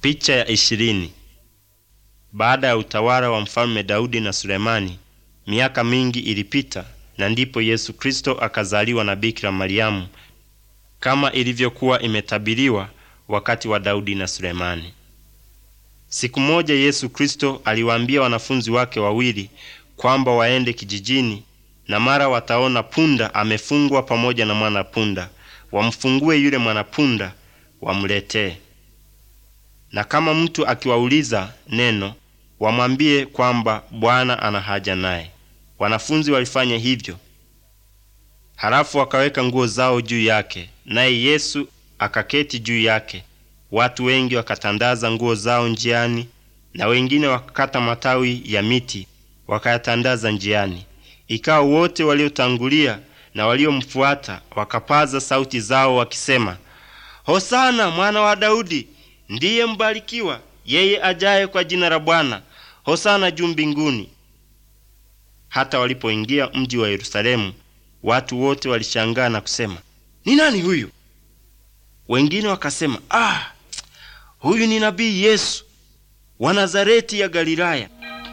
Picha ya ishirini. Baada ya utawala wa mfalme Daudi na Sulemani, miaka mingi ilipita, na ndipo Yesu Kristo akazaliwa na Bikira Mariamu kama ilivyokuwa imetabiriwa wakati wa Daudi na Sulemani. Siku moja Yesu Kristo aliwaambia wanafunzi wake wawili kwamba waende kijijini, na mara wataona punda amefungwa pamoja na mwanapunda, wamfungue yule mwanapunda wamletee na kama mtu akiwauliza neno, wamwambie kwamba Bwana ana haja naye. Wanafunzi walifanya hivyo. Halafu wakaweka nguo zao juu yake, naye Yesu akaketi juu yake. Watu wengi wakatandaza nguo zao njiani, na wengine wakakata matawi ya miti wakayatandaza njiani. Ikawa wote waliotangulia na waliomfuata wakapaza sauti zao wakisema, Hosana mwana wa Daudi! Ndiye mbarikiwa yeye ajaye kwa jina la Bwana, hosana juu mbinguni. Hata walipoingia mji wa Yerusalemu, watu wote walishangaa na kusema, ni nani huyu? Wengine wakasema, ah, huyu ni nabii Yesu wa Nazareti ya Galilaya.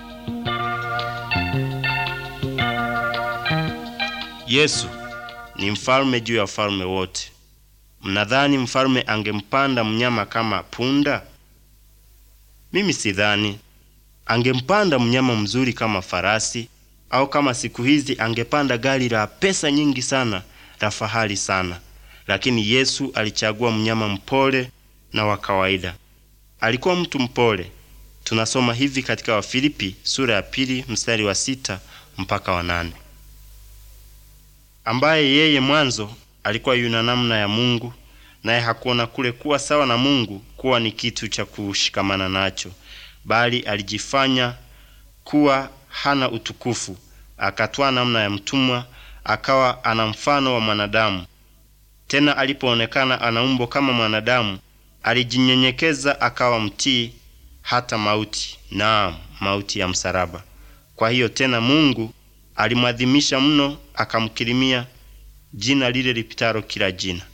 Yesu ni mfalme juu ya wafalme wote. Mnadhani mfalme angempanda mnyama kama punda? Mimi sidhani. Angempanda mnyama mzuri kama farasi, au kama siku hizi angepanda gari la pesa nyingi sana la fahari sana. Lakini Yesu alichagua mnyama mpole na wa kawaida. Alikuwa mtu mpole. Tunasoma hivi katika Wafilipi sura ya pili mstari wa sita mpaka wa nane, ambaye yeye mwanzo alikuwa yuna namna ya Mungu, naye hakuona kule kuwa sawa na Mungu kuwa ni kitu cha kushikamana nacho, bali alijifanya kuwa hana utukufu, akatwaa namna ya mtumwa, akawa ana mfano wa mwanadamu. Tena alipoonekana ana umbo kama mwanadamu, alijinyenyekeza akawa mtii hata mauti, naam, mauti ya msalaba. Kwa hiyo tena Mungu alimwadhimisha mno, akamkirimia jina lile lipitalo kila jina.